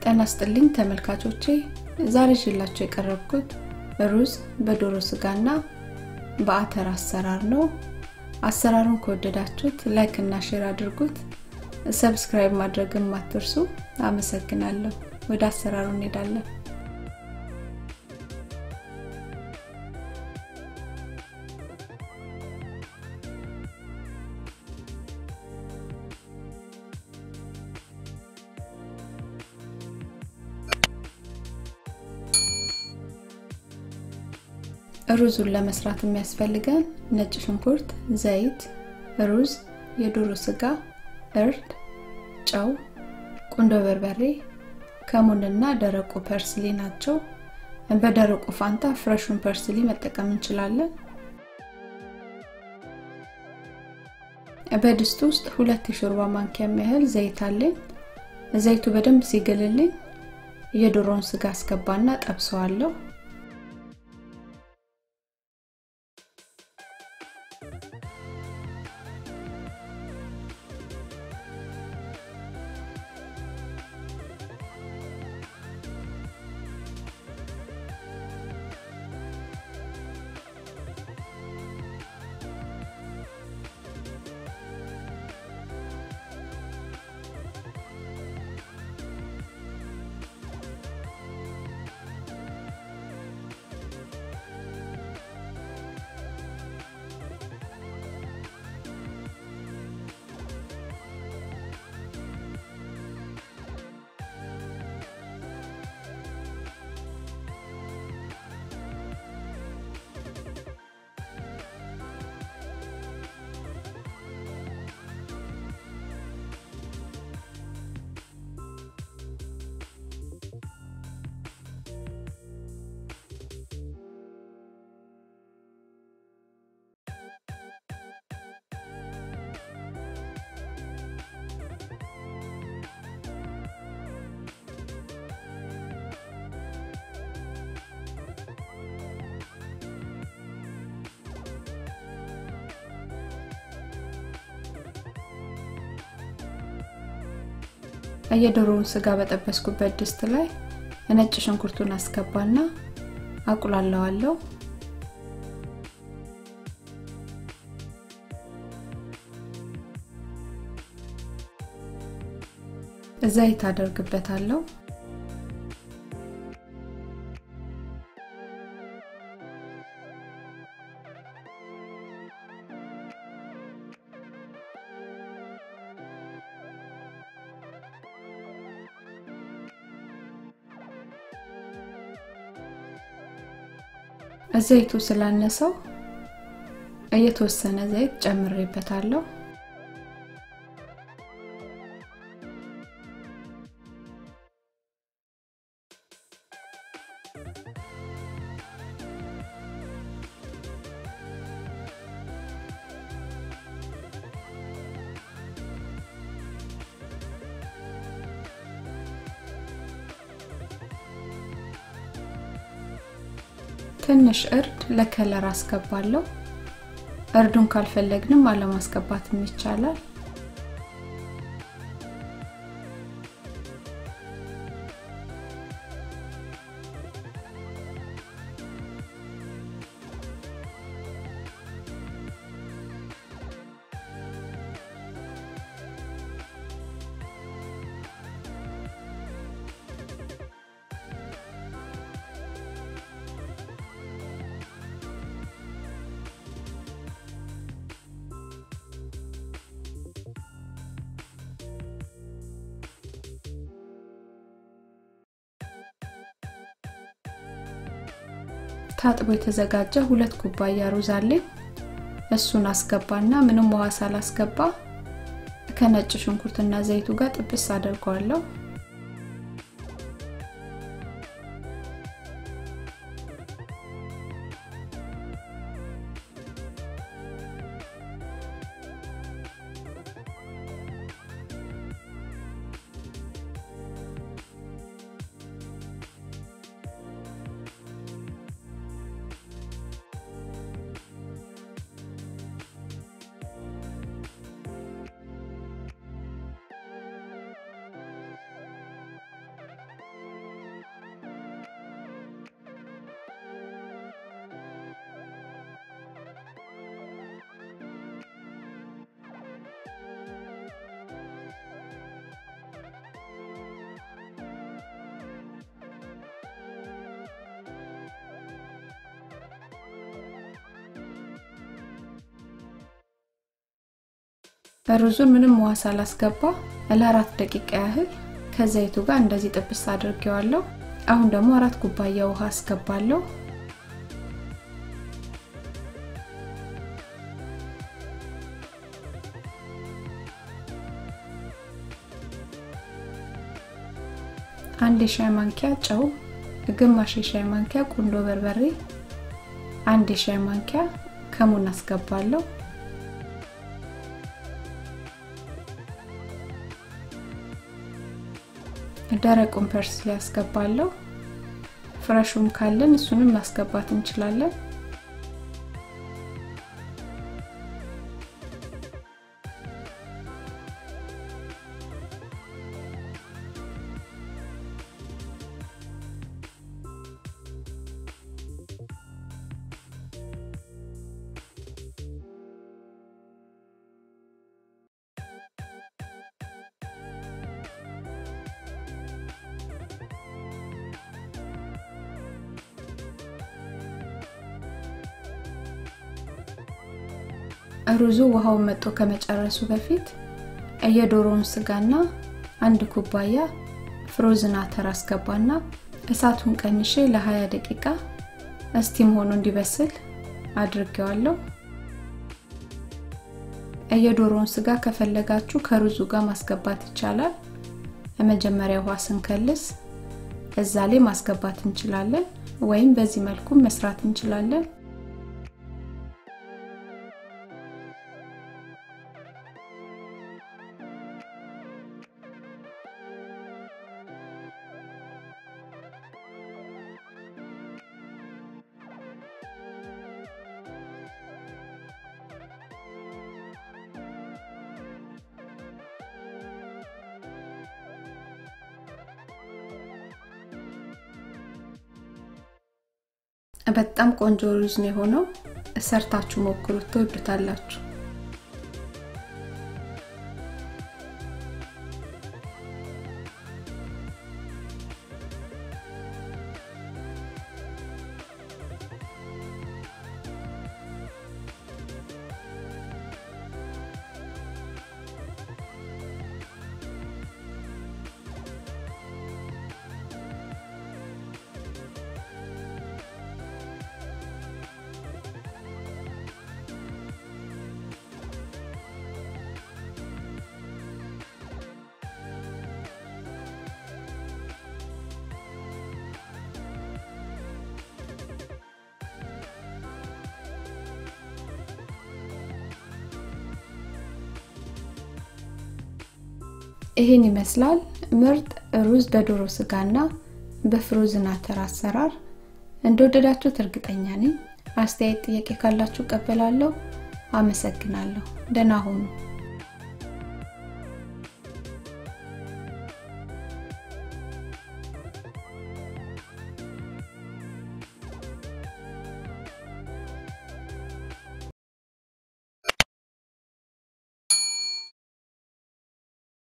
ጤና ይስጥልኝ ተመልካቾቼ፣ ዛሬ ይዤላችሁ የቀረብኩት ሩዝ በዶሮ ስጋና በአተር አሰራር ነው። አሰራሩን ከወደዳችሁት ላይክ እና ሼር አድርጉት። ሰብስክራይብ ማድረግም አትርሱ። አመሰግናለሁ። ወደ አሰራሩ እንሄዳለን። ሩዙን ለመስራት የሚያስፈልገን ነጭ ሽንኩርት፣ ዘይት፣ ሩዝ፣ የዶሮ ስጋ፣ እርድ፣ ጨው፣ ቁንዶ በርበሬ፣ ከሙንና ደረቁ ፐርስሊ ናቸው። በደረቁ ፋንታ ፍሬሹን ፐርስሊ መጠቀም እንችላለን። በድስት ውስጥ ሁለት የሾርባ ማንኪያ የሚያህል ዘይት አለኝ። ዘይቱ በደንብ ሲግልልኝ የዶሮውን ስጋ አስገባና ጠብሰዋለሁ። የዶሮውን ስጋ በጠበስኩበት ድስት ላይ ነጭ ሽንኩርቱን አስገባና አቁላለዋለሁ። ዘይት አደርግበታለሁ። ዘይቱ ስላነሰው የተወሰነ ዘይት ጨምሬበታለሁ። ትንሽ እርድ ለከለር አስገባለሁ። እርዱን ካልፈለግንም አለማስገባትም ይቻላል። ታጥቦ የተዘጋጀ ሁለት ኩባያ ሩዝ አለኝ። እሱን አስገባና ምንም ውሃ ሳላስገባ ከነጭ ሽንኩርትና ዘይቱ ጋር ጥብስ አደርገዋለሁ። ሩዙን ምንም ውሃ ሳላስገባ ለአራት ደቂቃ ያህል ከዘይቱ ጋር እንደዚህ ጥብስ አድርጌዋለሁ። አሁን ደግሞ አራት ኩባያ ውሃ አስገባለሁ። አንድ የሻይ ማንኪያ ጨው፣ ግማሽ የሻይ ማንኪያ ቁንዶ በርበሬ፣ አንድ የሻይ ማንኪያ ከሙን አስገባለሁ። ደረቁን ፐርስሊ ያስገባለሁ። ፍረሹም ካለን እሱንም ማስገባት እንችላለን። ሩዙ ውሃውን መጦ ከመጨረሱ በፊት የዶሮውን ስጋና አንድ ኩባያ ፍሮዝን አተር አስገባና እሳቱን ቀንሼ ለ20 ደቂቃ እስቲም ሆኖ እንዲበስል አድርጌዋለሁ። የዶሮውን ስጋ ከፈለጋችሁ ከሩዙ ጋር ማስገባት ይቻላል። መጀመሪያ ውሃ ስንከልስ እዛ ላይ ማስገባት እንችላለን፣ ወይም በዚህ መልኩ መስራት እንችላለን። በጣም ቆንጆ ሩዝ ነው የሆነው። ሰርታችሁ ሞክሩት፣ ትወዱታላችሁ። ይህን ይመስላል ምርጥ ሩዝ በዶሮ ስጋና በፍሮዝን አተር አሰራር። እንደወደዳችሁት እርግጠኛ ነኝ። አስተያየት፣ ጥያቄ ካላችሁ ቀበላለሁ። አመሰግናለሁ። ደህና ሁኑ።